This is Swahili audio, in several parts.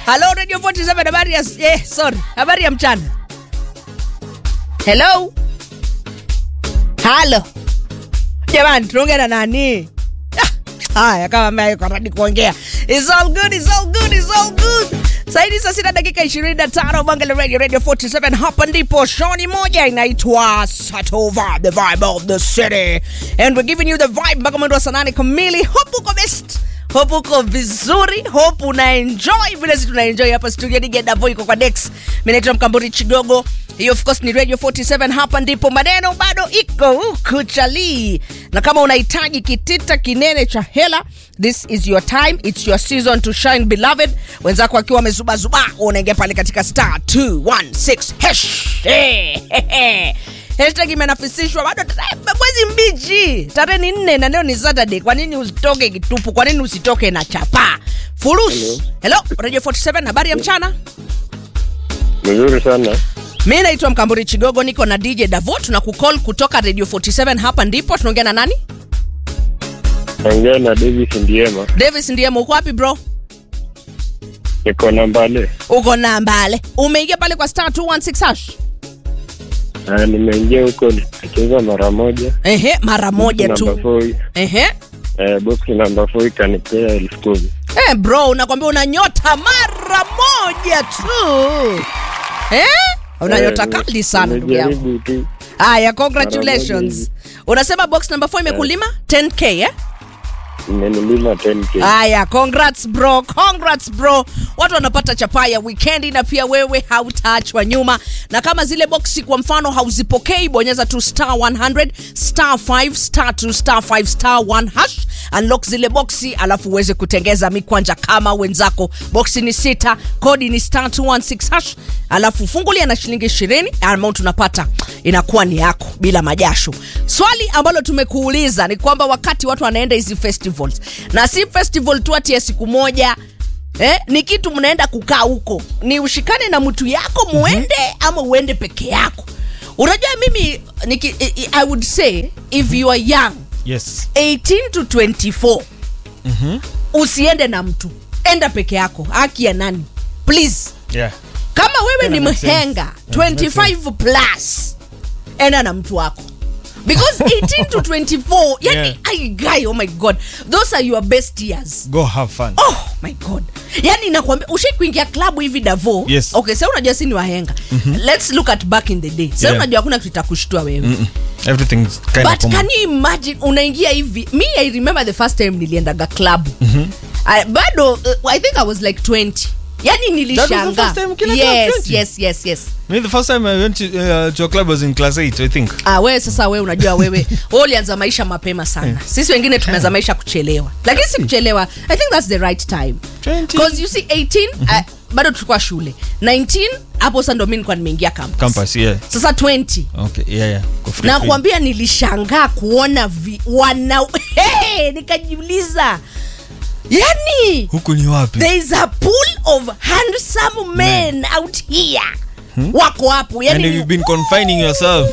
Hello Radio 47 habari ya eh, sorry. Habari ya mchana. Hello. Halo. Jamani, tunaongea na nani? Ah, Haya, kama mimi yuko ready kuongea. It's all good, it's all good, it's all good. Saidi saa sita dakika 25 Bangala Radio Radio 47 hapa ndipo shoni moja inaitwa Satova the vibe of the city and we're giving you the vibe mpaka mwendo wa saa nane kamili. Hope uko best hope uko vizuri hope una enjoy vile si tuna enjoy hapa studio digedavo iko kwa dex mi naitwa mkamburi chigogo hiyo of course ni radio 47 hapa ndipo maneno bado iko huku chalii na kama unahitaji kitita kinene cha hela this is your time its your season to shine beloved wenzako akiwa wamezubazuba unaingia pale katika star 216 hash Eh, hehe. hashtag imenafisishwa bado tarehe- mwezi mbichi tarehe ni nne na leo ni saturday kwa nini usitoke kitupu kwa nini usitoke na chapa fulus hello radio 47 habari ya mchana Mzuri sana. mi naitwa mkamburi chigogo niko na dj davo tuna kucall kutoka radio 47 hapa ndipo tunaongea na nani Ongea na Davis Ndiema. davis ndiye uko wapi bro Niko na Mbale. uko na mbale umeingia pale kwa star 216 hash Ah, nimeingia huko nikacheza mara moja. ehe mara moja Number tu four, ehe eh, box number 4 ikanipea elfu kumi. Eh, bro unakwambia una nyota mara moja tu eh? una nyota Eh, kali sana ndugu yangu nimejaribu tu. haya Mara congratulations moja unasema box number 4 imekulima 10k eh? Imenilima 10k. haya congrats bro congrats bro watu wanapata chapa ya wikendi na pia wewe hautaachwa nyuma na kama zile boksi kwa mfano hauzipokei bonyeza tu star 100 star 5 star 2 star 5 star 1 hash unlock zile boksi alafu uweze kutengeza mikwanja kama wenzako boksi ni sita kodi ni star 216 hash alafu fungulia na shilingi 20 amount unapata inakuwa ni yako bila majasho swali ambalo tumekuuliza ni kwamba wakati watu wanaenda hizi festivals na si festival tu ati ya siku moja Eh, ni kitu mnaenda kukaa huko ni ushikane na mtu yako muende ama uende peke yako unajua mimi niki, i, i, i would say if you are young yes 18 to 24 usiende na mtu enda peke yako haki ya nani please yeah kama wewe Yeah, ni that makes sense. mhenga Yeah, makes 25 plus enda na mtu wako because 18 to 24 yani Yeah. ai guy oh my god those are your best years go have fun oh my god yani nakwambia ushai kuingia klabu hivi davo Yes. okay sa unajua si ni wahenga let's look at back in the day sa Yeah. unajua hakuna kitu itakushtua wewe Mm-mm. everything's kind of but common. can you imagine unaingia hivi me i remember the first time niliendaga klabu I- bado uh, i think i was like 20 yani That was the nilishanga first time ukienda club, yes 20? yes yes yes Me, the first time I went to, uh, to a club was in class 8, I think. Ah, wewe sasa wewe unajua wewe wewe ulianza maisha mapema sana sisi wengine tumeanza maisha kuchelewa lakini si kuchelewa i think that's the right time 20. because you see 18 uh, bado tulikuwa shule 19 hapo sasa ndo mimi nilikuwa nimeingia campus. Campus, yeah. sasa 20 Okay, yeah, yeah. Go free, na free. kuambia nilishangaa kuona vi, wana hey, nikajiuliza yani Huku ni wapi? there is a pool of handsome men out here wako hapo And yani you've been confining yourself.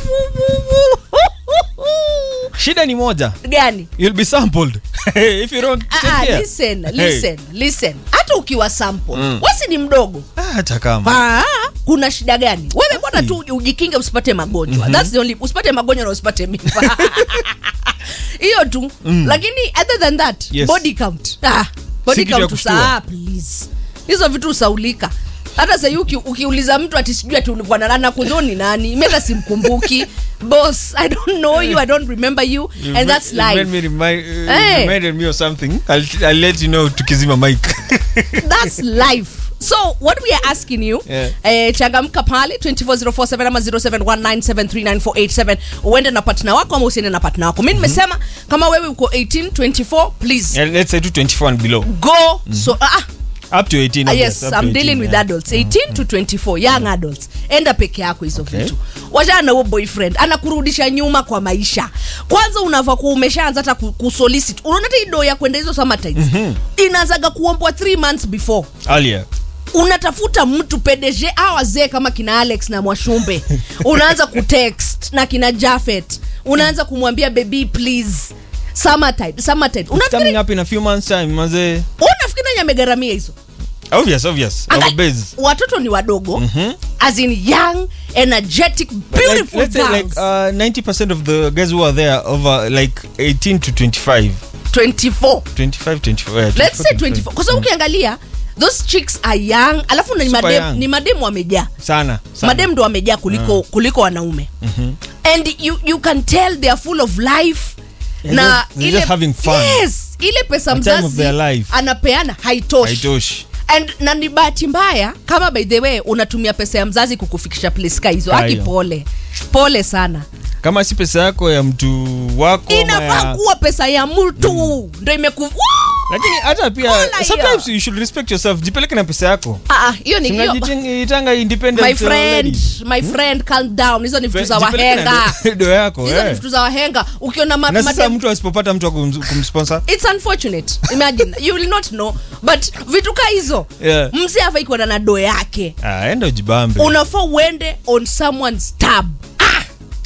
Shida ni moja. gani You'll be sampled. If you don't take Ah, ah, care. listen, Hey. listen, listen. hata ukiwa sample Mm. wasi ni mdogo Ah, hata kama. Ah, kuna shida gani wewe bwana tu ujikinge usipate magonjwa That's the only, usipate magonjwa na usipate mimba hiyo tu lakini other than that Yes. body count ah, body Si kitu ya count kushtua. usaa please hizo vitu usaulika hata sahii uki, ukiuliza mtu ati sijui ati ulikuwa na nana kuzoni nani meka simkumbuki boss i don't know you i don't remember you You and ma- that's you made life me remind, uh, Hey. reminded me of something. I'll, I'll let you know tukizima mic. that's life so what we are asking you Yeah. eh, changamka pale 24047 ama 0719739487 uende na partner wako ama usiende na partner wako mi nimesema kama wewe uko 18 24 please yeah, let's say to 24 and below. go so ah, Up to 18. ah, I yes guess, up to i'm 18, dealing with yeah. adults 18 to 24 young adults enda peke yako hizo Okay. vitu wachana na huo boyfriend anakurudisha nyuma kwa maisha kwanza unava kuwa umeshaanza hata ku- kusolicit unaona hata ido ya kwenda hizo summertimes inaanzaga kuombwa 3 months before Earlier. unatafuta mtu pdg a wazee kama kina alex na mwashumbe unaanza kutext na kina jafet unaanza kumwambia baby please summertime summertime It's coming unafikiri up in a few months time, mazee. unafikiri nani amegharamia hizo obvious obvious Anga- our base watoto ni wadogo as in young energetic like, beautiful let's say like girls. uh, 90% of the guys who are there over like 18 to 25 24 25 24 yeah, let's say 25. 24 kwa sababu ukiangalia those chicks are young alafu ni Super madem, young. ni mademu wamejaa sana, sana. madem ndo wamejaa kuliko kuliko wanaume and you, you can tell they are full of life And na they're- they're just having fun. yes ile pesa The time of mzazi their life. anapeana haitoshi haitoshi and na ni bahati mbaya kama by the way unatumia pesa ya mzazi kukufikisha place ka hizo aki Hayo. pole pole sana kama si pesa yako ya mtu wako ama inafaa ya- kuwa pesa ya mtu ndo imeku Woo! lakini hata pia Kola hiyo. sometimes you should respect yourself jipeleke na pesa yako Ah, ah, hiyo ni hiyo tunajitanga independent my uh, friend lady. my friend calm down hizo ni vitu za Jipeleke na wahenga do- do yako hizo ni eh. vitu za wahenga ukiona ma, na sasa madem- mtu asipopata mtu wa kum- kumsponsor it's unfortunate imagine you will not know but vitu ka hizo Yeah. mzee afai kuenda na do yake ah, enda ujibambe unafaa uende on someone's tab ah!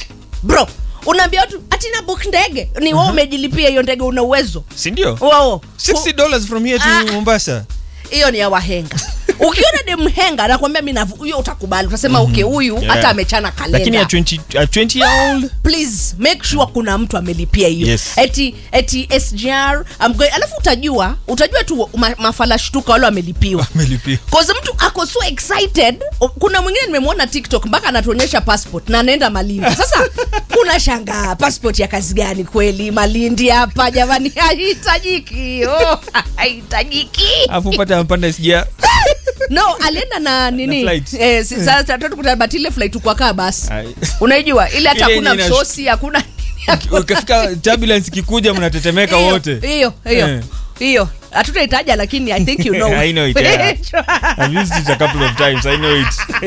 bro unaambia watu atina book ndege ni wao umejilipia hiyo ndege una uwezo sindio wao 60 dollars from here to Ah. mombasa hiyo ni ya wahenga ukiona demhenga nakwambia mi navu- huyo utakubali utasema okay huyu Yeah. hata amechana lakini ya kalenda 20, a 20 year old please make sure kuna mtu amelipia hiyo Yes. eti eti sgr I'm going, alafu utajua utajua tu ma, mafala shtuka wale wamelipiwa amelipia Cause mtu ako so excited O- kuna mwingine nimemwona tiktok mpaka anatuonyesha passport na anaenda malindi sasa kuna shangaa passport ya kazi gani kweli malindi hapa jamani haihitajiki oh, haihitajiki afu upate ampanda sija no alienda na nini Na flight. eh, si- sasa tatu kutabati ile flight ukwakaa basi Ai. unaijua ile hata Ile hakuna yenye ina- msosi hakuna ukifika turbulence ikikuja mnatetemeka Hiyo, wote hiyo hiyo Eh. hiyo hatutaitaja lakini i think you know I know it, yeah. I've used it a couple of times I know it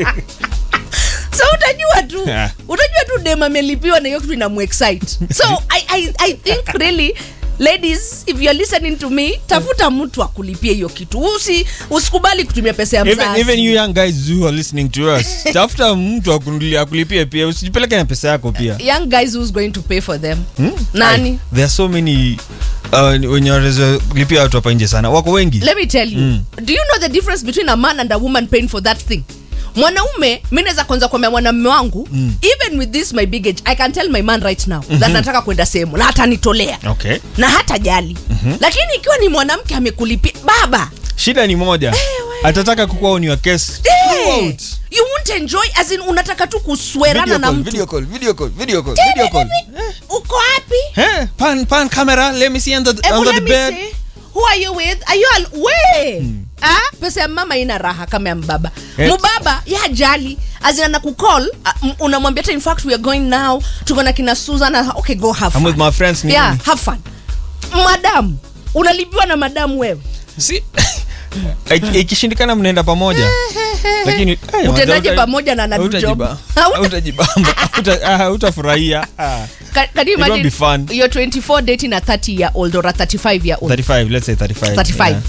so utajua tu Yeah. utajua tu dem amelipiwa na hiyo kitu inamuexcite so I, I, i think really ladies if you're listening to me tafuta mtu akulipia hiyo kitu Usi, usikubali kutumia pesa ya even, mzazi even you young guys who are listening to us tafuta mtu akunulia- akulipie pia usijipeleke na pesa yako pia young guys who's going to pay for them Hmm? nani Ai, there are so many uh, wenye wanaweza lipia watu hapa nje sana wako wengi let me tell you Mm. do you know the difference between a man and a woman paying for that thing mwanaume mi naweza kwanza kuambia mwanamume wangu Mm. even with this my big age i can tell my man right now that nataka kwenda sehemu na hatanitolea okay na hata jali lakini ikiwa ni mwanamke amekulipia baba shida ni moja atataka kukuwa on your case eh, throughout. you won't enjoy as in unataka tu kuswerana Video na call, mtu video call, video call, video call, video call. uko wapi Eh, pan pan camera let me see under, Ebu under the let me bed see. Who are you with? Are you al we? Ah, pesa ya mama ina raha kama ya mbaba. Eh. Mbaba ya jali azina na kukall uh, unamwambia hata in fact we are going now tuko na kina Susan ah, okay go have I'm fun. with my friends ni yeah, nini? have fun. Madam, unalipiwa na madam wewe. si Iki- ikishindikana mnaenda pamoja lakini eh, Utendaje hauta- pamoja na anadu job? hautajiba- Hauta- hautajibamba hauta- ah, hautafurahia Ah. Can, can you It won't imagine be fun. you're 24 dating a 30 year old or a 35 year old? 35 let's say 35 35. yeah.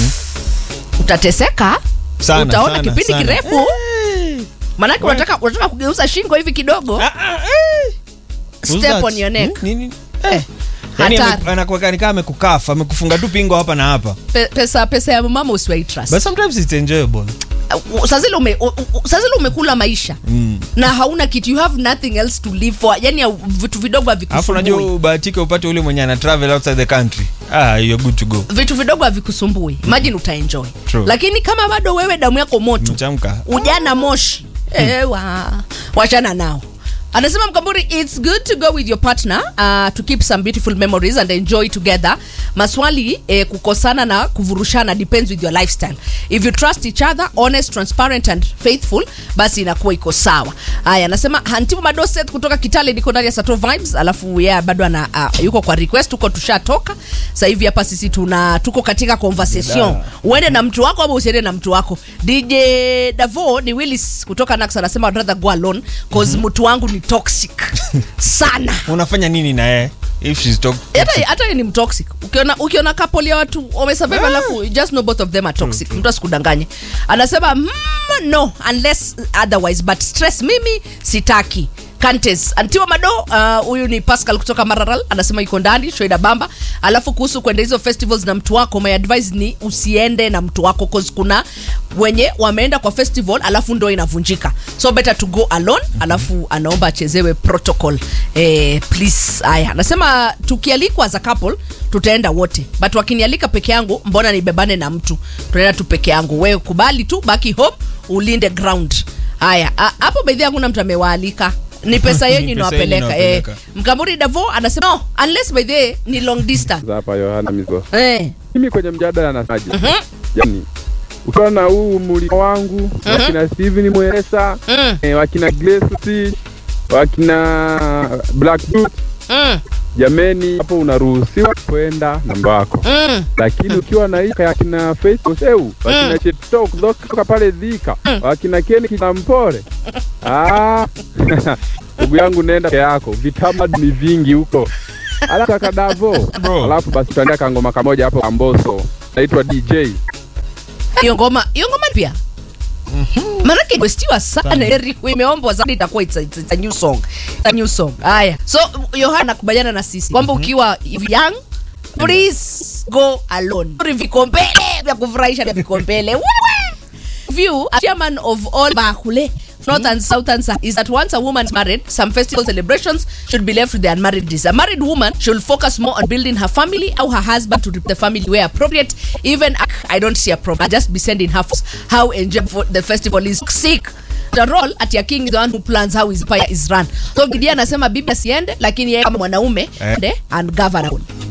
Utateseka? Sana, Utaona sana, kipindi sana. kirefu. Eh. Manake What? unataka unataka kugeuza shingo hivi kidogo. Ah, ah, eh. Who's Step that? on your neck. Hmm? Nini? Eh, Yaani hatari. ame- anakuweka ni kama amekukafa amekufunga tu pingo hapa na hapa Pe- pesa pesa ya mama usiwai trust. but sometimes it's enjoyable Uh, saa zile ume, u- u- saa zile umekula maisha Mm. na hauna kitu you have nothing else to live for yani ya vitu vidogo alafu unajua havikusumbui ubahatike upate ule mwenye ana travel outside the country ah you're good to go vitu vidogo havikusumbui imagine utaenjoy True. lakini kama bado wewe damu yako moto mchamka ujana moshi ewa wachana nao anasema mkamburi its good to go with your partner uh, to keep some beautiful memories and enjoy together maswali eh, kukosana na kuvurushana depends with your lifestyle if you trust each other honest transparent and faithful basi inakuwa iko sawa haya anasema hantibu madoset kutoka kitale niko ndani ya sato vibes alafu yeah, bado ana uh, yuko kwa request huko tushatoka sasa hivi hapa sisi tuna tuko katika conversation Da. uende na mtu wako ama usiende na mtu wako dj davo ni willis kutoka nax anasema I'd rather go alone cause mtu wangu ni toxic sana unafanya nini na yeye if she's talk hata hata yeye ni mtoxic ukiona ukiona couple ya watu wamesurvive alafu you just know both of them are toxic mtu asikudanganye anasema mm, no unless otherwise but stress mimi sitaki Kantes Antiwa Mado uh, huyu ni Pascal kutoka Mararal anasema yuko ndani Shoida Bamba. Alafu kuhusu kwenda hizo festivals na mtu wako, my advice ni usiende na mtu wako cause kuna wenye wameenda kwa festival alafu ndo inavunjika, so better to go alone. Alafu anaomba achezewe protocol eh, please. Haya, anasema tukialikwa as a couple tutaenda wote, but wakinialika peke yangu, mbona nibebane na mtu? Tunaenda tu peke yangu, wewe kubali tu, baki home, ulinde ground. Haya, a- hapo bedhi hakuna mtu amewaalika ni pesa yenyu Ni pesa inawapeleka yenyu eh. inawapeleka. Mkamburi Davo anasema no, unless by the way ni long distance hapa Yohana Mizo. eh. Mimi kwenye mjadala nasemaje? Yaani ukiwa na huu mulika wangu wakina Steven Mwesa Mm. eh, wakina Grace Stitch wakina Black Boot Mm. jameni, hapo unaruhusiwa kwenda namba wako, Mm. lakini ukiwa na ika yakina Facebook eu wakina Cheptoo kutoka pale Dhika wakina Ken Kinampole ah ndugu yangu, nenda peke yako, vitamaduni vingi huko. Alafu akadavo, Bro. alafu basi tuandika kangoma kamoja hapo Amboso, naitwa DJ hiyo ngoma hiyo ngoma pia Manake kwestiwa sana Eric imeombwa zaidi itakuwa it's a, it's, it's a new song. It's a new song. Haya. So Yohana nakubaliana na sisi kwamba ukiwa young please go alone. Vikombele vya kufurahisha vya vikombele. Wewe. View a chairman of all Bakule North and Southern Sa- is that once a woman is married, some festival celebrations should be left to the unmarried. A married woman should focus more on building her family or her husband to the family where appropriate. Even I don't see a problem. I just be sending her f- how enjoy for the festival is sick. The role at your king is the one who plans how his empire is run. So Gideon anasema bibi asiende, lakini yeye kama mwanaume Eh. ende and govern.